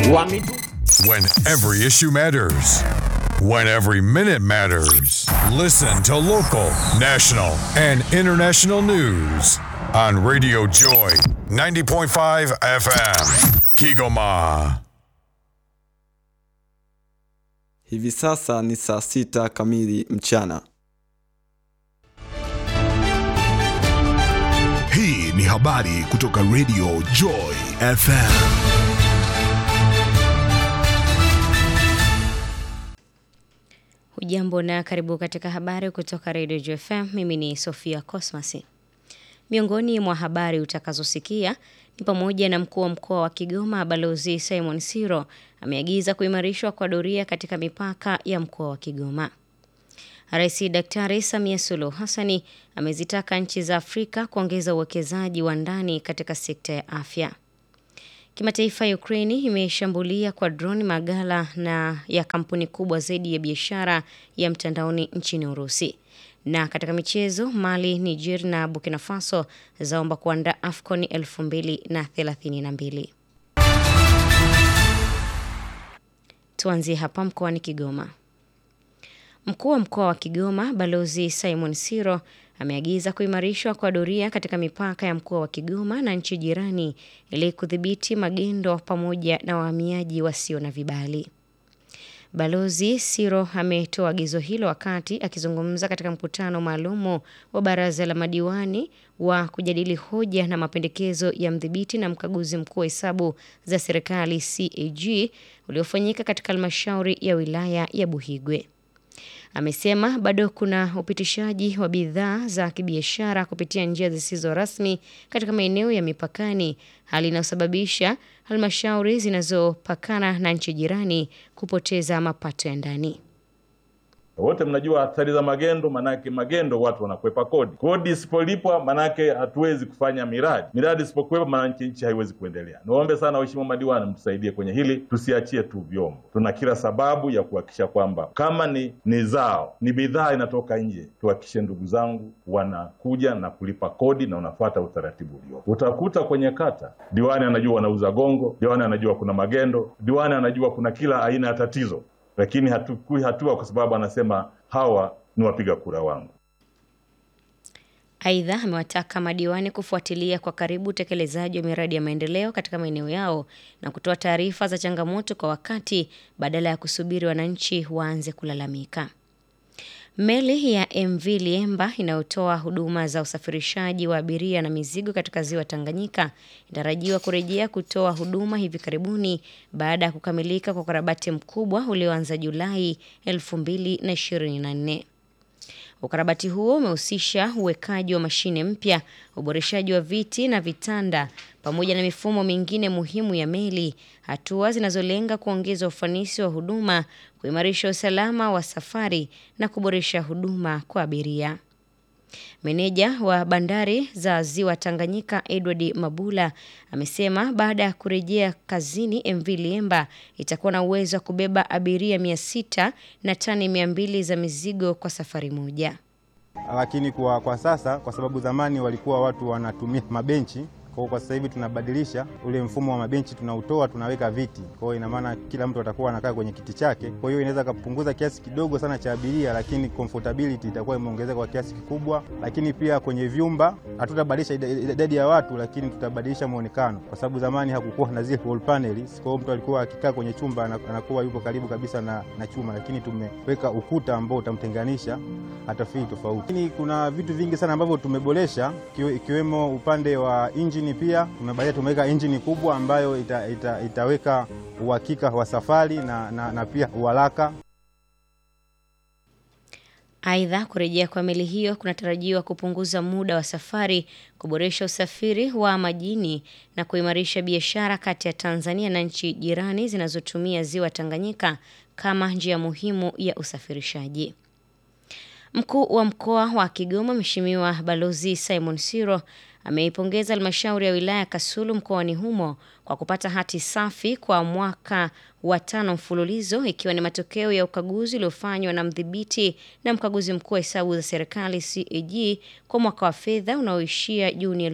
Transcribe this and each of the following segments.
Wamitu When every issue matters. When every minute matters. Listen to local, national, and international news on Radio Joy 90.5 FM. Kigoma. Hivi sasa ni saa sita kamili mchana. Hii ni habari kutoka Radio Joy FM. Hujambo na karibu katika habari kutoka Radio JFM. Mimi ni Sofia Cosmas. Miongoni mwa habari utakazosikia ni pamoja na mkuu wa mkoa wa Kigoma Balozi Simon Siro ameagiza kuimarishwa kwa doria katika mipaka ya mkoa wa Kigoma. Rais Daktari Samia Suluhu Hassani amezitaka nchi za Afrika kuongeza uwekezaji wa ndani katika sekta ya afya. Kimataifa, Ukraini imeshambulia kwa droni magala na ya kampuni kubwa zaidi ya biashara ya mtandaoni nchini Urusi. Na katika michezo, Mali, Niger na Burkina Faso zaomba kuandaa AFCON 2032. Tuanzie hapa mkoani Kigoma. Mkuu wa mkoa wa Kigoma Balozi Simon Siro ameagiza kuimarishwa kwa doria katika mipaka ya mkoa wa Kigoma na nchi jirani ili kudhibiti magendo pamoja na wahamiaji wasio na vibali. Balozi Siro ametoa agizo hilo wakati akizungumza katika mkutano maalumu wa baraza la madiwani wa kujadili hoja na mapendekezo ya mdhibiti na mkaguzi mkuu wa hesabu za serikali CAG uliofanyika katika halmashauri ya wilaya ya Buhigwe. Amesema bado kuna upitishaji wa bidhaa za kibiashara kupitia njia zisizo rasmi katika maeneo ya mipakani, hali inayosababisha halmashauri zinazopakana na nchi jirani kupoteza mapato ya ndani. Wote mnajua athari za magendo, manake magendo watu wanakwepa kodi. Kodi isipolipwa, manake hatuwezi kufanya miradi. Miradi isipokuwepo, manake nchi haiwezi kuendelea. Niwaombe sana waheshimiwa madiwani, mtusaidie kwenye hili, tusiachie tu vyombo. Tuna kila sababu ya kuhakikisha kwamba kama ni ni zao ni bidhaa inatoka nje, tuhakikishe ndugu zangu wanakuja na kulipa kodi na unafuata utaratibu uliopo. Utakuta kwenye kata diwani anajua wanauza gongo, diwani anajua kuna magendo, diwani anajua kuna kila aina ya tatizo lakini hatukui hatua kwa sababu anasema hawa ni wapiga kura wangu. Aidha, amewataka madiwani kufuatilia kwa karibu utekelezaji wa miradi ya maendeleo katika maeneo yao na kutoa taarifa za changamoto kwa wakati badala ya kusubiri wananchi waanze kulalamika. Meli ya MV Liemba inayotoa huduma za usafirishaji wa abiria na mizigo katika ziwa Tanganyika inatarajiwa kurejea kutoa huduma hivi karibuni baada ya kukamilika kwa ukarabati mkubwa ulioanza Julai 2024. Ukarabati huo umehusisha uwekaji wa mashine mpya, uboreshaji wa viti na vitanda pamoja na mifumo mingine muhimu ya meli, hatua zinazolenga kuongeza ufanisi wa huduma, kuimarisha usalama wa safari na kuboresha huduma kwa abiria. Meneja wa bandari za ziwa Tanganyika Edward Mabula amesema baada ya kurejea kazini MV Liemba itakuwa na uwezo wa kubeba abiria mia sita na tani mia mbili za mizigo kwa safari moja. Lakini kwa, kwa sasa kwa sababu zamani walikuwa watu wanatumia mabenchi kwa kwa sasa hivi tunabadilisha ule mfumo wa mabenchi, tunautoa tunaweka viti. Kwa hiyo ina maana kila mtu atakuwa anakaa kwenye kiti chake. Kwa hiyo inaweza kupunguza kiasi kidogo sana cha abiria, lakini comfortability itakuwa imeongezeka kwa kiasi kikubwa. Lakini pia kwenye vyumba hatutabadilisha idadi ya watu, lakini tutabadilisha muonekano, kwa sababu zamani hakukuwa na zile wall panels. Kwa hiyo mtu alikuwa akikaa kwenye chumba anakuwa yuko karibu kabisa na, na chuma, lakini tumeweka ukuta ambao utamtenganisha atafili tofauti. Lakini kuna vitu vingi sana ambavyo tumeboresha ikiwemo upande wa engine pia tumebalia tumeweka injini kubwa ambayo ita, ita, itaweka uhakika wa safari na, na, na pia uharaka. Aidha, kurejea kwa meli hiyo kunatarajiwa kupunguza muda wa safari, kuboresha usafiri wa majini na kuimarisha biashara kati ya Tanzania na nchi jirani zinazotumia ziwa Tanganyika kama njia muhimu ya usafirishaji. Mkuu wa mkoa wa Kigoma Mheshimiwa Balozi Simon Siro ameipongeza halmashauri ya wilaya Kasulu mkoani humo kwa kupata hati safi kwa mwaka wa tano mfululizo ikiwa ni matokeo ya ukaguzi uliofanywa na mdhibiti na mkaguzi mkuu wa hesabu za serikali CAG kwa mwaka wa fedha unaoishia Juni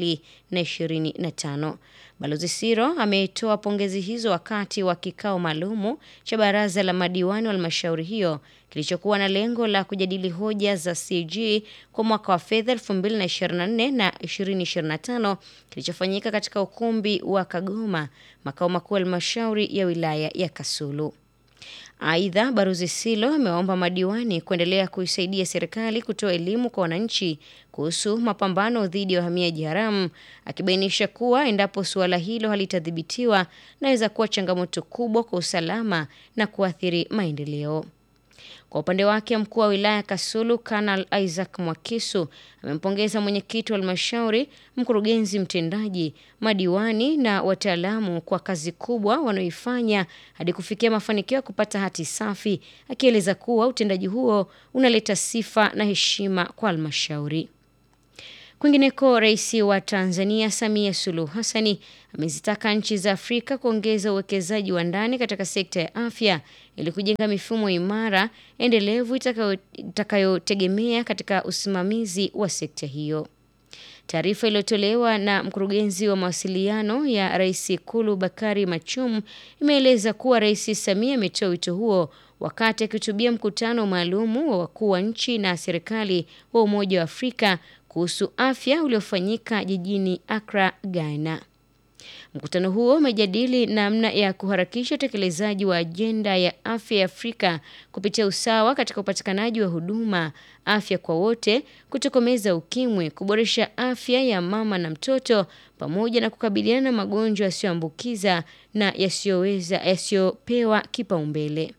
2025. Balozi Siro ametoa pongezi hizo wakati wa kikao maalumu cha baraza la madiwani wa halmashauri hiyo kilichokuwa na lengo la kujadili hoja za CAG kwa mwaka wa fedha 2024 na 2025 kilichofanyika katika ukumbi wa Kagoma, makao makuu ya halmashauri ya wilaya ya Kasulu. Aidha, Barozi Silo amewaomba madiwani kuendelea kuisaidia serikali kutoa elimu kwa wananchi kuhusu mapambano dhidi ya wahamiaji haramu, akibainisha kuwa endapo suala hilo halitadhibitiwa naweza kuwa changamoto kubwa kwa usalama na kuathiri maendeleo. Kwa upande wake mkuu wa wilaya Kasulu Kanal Isaac Mwakisu amempongeza mwenyekiti wa halmashauri, mkurugenzi mtendaji, madiwani na wataalamu kwa kazi kubwa wanaoifanya hadi kufikia mafanikio ya kupata hati safi, akieleza kuwa utendaji huo unaleta sifa na heshima kwa halmashauri. Kwingineko, rais wa Tanzania Samia Suluhu Hassani amezitaka nchi za Afrika kuongeza uwekezaji wa ndani katika sekta ya afya ili kujenga mifumo imara endelevu itakayotegemea katika usimamizi wa sekta hiyo. Taarifa iliyotolewa na mkurugenzi wa mawasiliano ya rais Ikulu Bakari Machum imeeleza kuwa Rais Samia ametoa wito huo wakati akihutubia mkutano maalumu wa wakuu wa nchi na serikali wa Umoja wa Afrika kuhusu afya uliofanyika jijini Accra, Ghana. Mkutano huo umejadili namna ya kuharakisha utekelezaji wa ajenda ya afya ya Afrika kupitia usawa katika upatikanaji wa huduma, afya kwa wote, kutokomeza ukimwi, kuboresha afya ya mama na mtoto, pamoja na kukabiliana na magonjwa yasiyoambukiza na yasiyoweza yasiyopewa kipaumbele.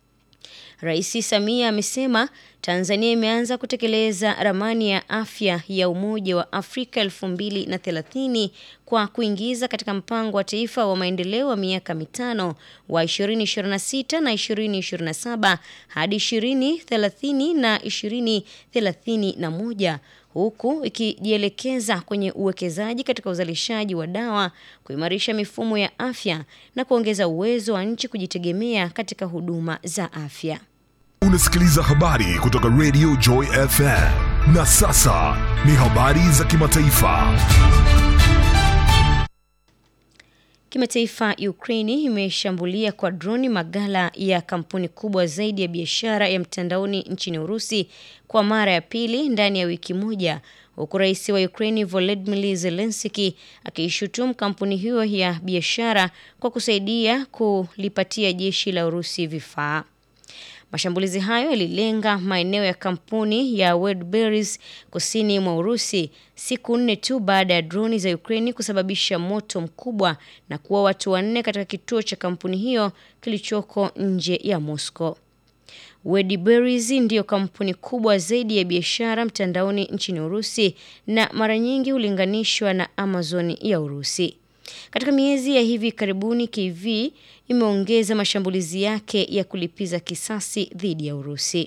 Rais Samia amesema Tanzania imeanza kutekeleza ramani ya afya ya Umoja wa Afrika 2030 kwa kuingiza katika mpango wa taifa wa maendeleo wa miaka mitano wa 2026 na 2027 hadi 2030 na 2031 huku ikijielekeza kwenye uwekezaji katika uzalishaji wa dawa, kuimarisha mifumo ya afya na kuongeza uwezo wa nchi kujitegemea katika huduma za afya. Unasikiliza habari kutoka Radio Joy FM. Na sasa ni habari za kimataifa. Kimataifa, Ukraini imeshambulia kwa droni magala ya kampuni kubwa zaidi ya biashara ya mtandaoni nchini Urusi kwa mara ya pili ndani ya wiki moja, huku rais wa Ukraini Volodymyr Zelensky akiishutumu kampuni hiyo ya biashara kwa kusaidia kulipatia jeshi la Urusi vifaa. Mashambulizi hayo yalilenga maeneo ya kampuni ya Wildberries kusini mwa Urusi siku nne tu baada ya droni za Ukraini kusababisha moto mkubwa na kuua watu wanne katika kituo cha kampuni hiyo kilichoko nje ya Moscow. Wildberries ndiyo kampuni kubwa zaidi ya biashara mtandaoni nchini Urusi na mara nyingi hulinganishwa na Amazon ya Urusi. Katika miezi ya hivi karibuni KV imeongeza mashambulizi yake ya kulipiza kisasi dhidi ya Urusi.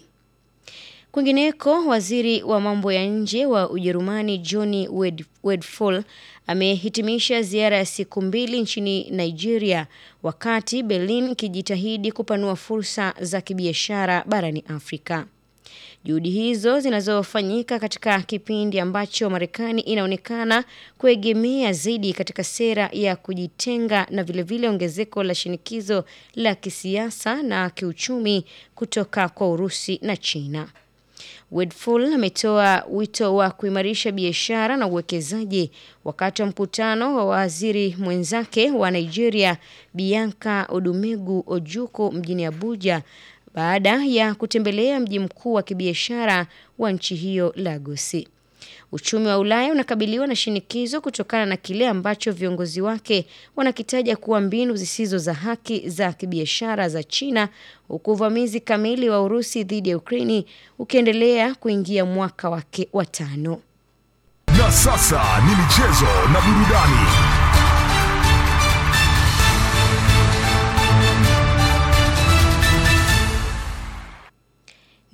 Kwingineko, waziri wa mambo ya nje wa Ujerumani Johnny Wedfall amehitimisha ziara ya siku mbili nchini Nigeria, wakati Berlin ikijitahidi kupanua fursa za kibiashara barani Afrika. Juhudi hizo zinazofanyika katika kipindi ambacho Marekani inaonekana kuegemea zaidi katika sera ya kujitenga na vilevile ongezeko la shinikizo la kisiasa na kiuchumi kutoka kwa Urusi na China. Wedful ametoa wito wa kuimarisha biashara na uwekezaji wakati wa mkutano wa waziri mwenzake wa Nigeria Bianca Odumegu Ojuku mjini Abuja baada ya kutembelea mji mkuu wa kibiashara wa nchi hiyo Lagos. Uchumi wa Ulaya unakabiliwa na shinikizo kutokana na kile ambacho viongozi wake wanakitaja kuwa mbinu zisizo za haki za kibiashara za China, huku uvamizi kamili wa Urusi dhidi ya Ukraini ukiendelea kuingia mwaka wake wa tano. Na sasa ni michezo na burudani.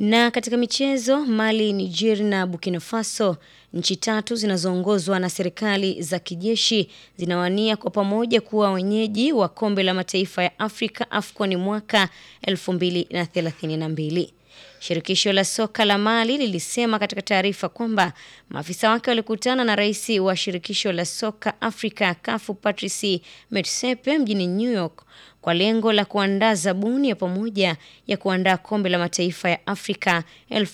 Na katika michezo, Mali, Niger na Burkina Faso, nchi tatu zinazoongozwa na serikali za kijeshi zinawania kwa pamoja kuwa wenyeji wa kombe la mataifa ya Afrika AFCON mwaka 2032. Shirikisho la soka la Mali lilisema katika taarifa kwamba maafisa wake walikutana na rais wa shirikisho la soka Afrika CAF Patrice Motsepe mjini New York kwa lengo la kuandaa zabuni ya pamoja ya kuandaa kombe la mataifa ya Afrika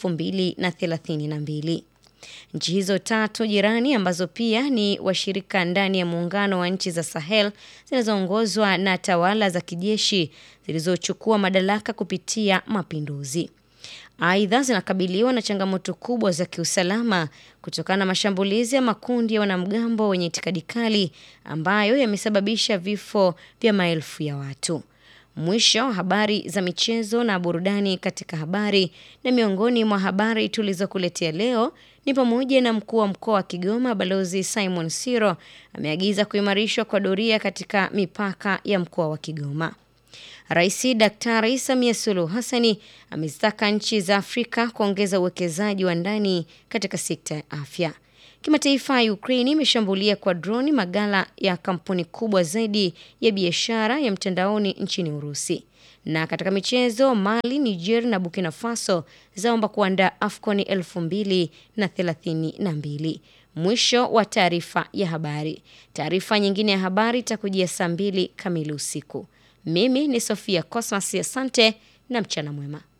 2032. Nchi hizo tatu jirani ambazo pia ni washirika ndani ya muungano wa nchi za Sahel zinazoongozwa na tawala za kijeshi zilizochukua madaraka kupitia mapinduzi. Aidha, zinakabiliwa na changamoto kubwa za kiusalama kutokana na mashambulizi ya makundi ya wanamgambo wenye itikadi kali ambayo yamesababisha vifo vya maelfu ya watu. Mwisho habari za michezo na burudani katika habari. Na miongoni mwa habari tulizokuletea leo ni pamoja na mkuu wa mkoa wa Kigoma Balozi Simon Siro ameagiza kuimarishwa kwa doria katika mipaka ya mkoa wa Kigoma. Rais Daktari Samia Suluhu Hassani amezitaka nchi za Afrika kuongeza uwekezaji wa ndani katika sekta ya afya. Kimataifa, Ukraini imeshambulia kwa droni magala ya kampuni kubwa zaidi ya biashara ya mtandaoni nchini Urusi. Na katika michezo, Mali, Niger na Burkina Faso zaomba kuandaa AFCON 2032. Mwisho wa taarifa ya habari. Taarifa nyingine ya habari itakujia saa mbili kamili usiku. Mimi ni Sofia Cosmas, asante na mchana mwema.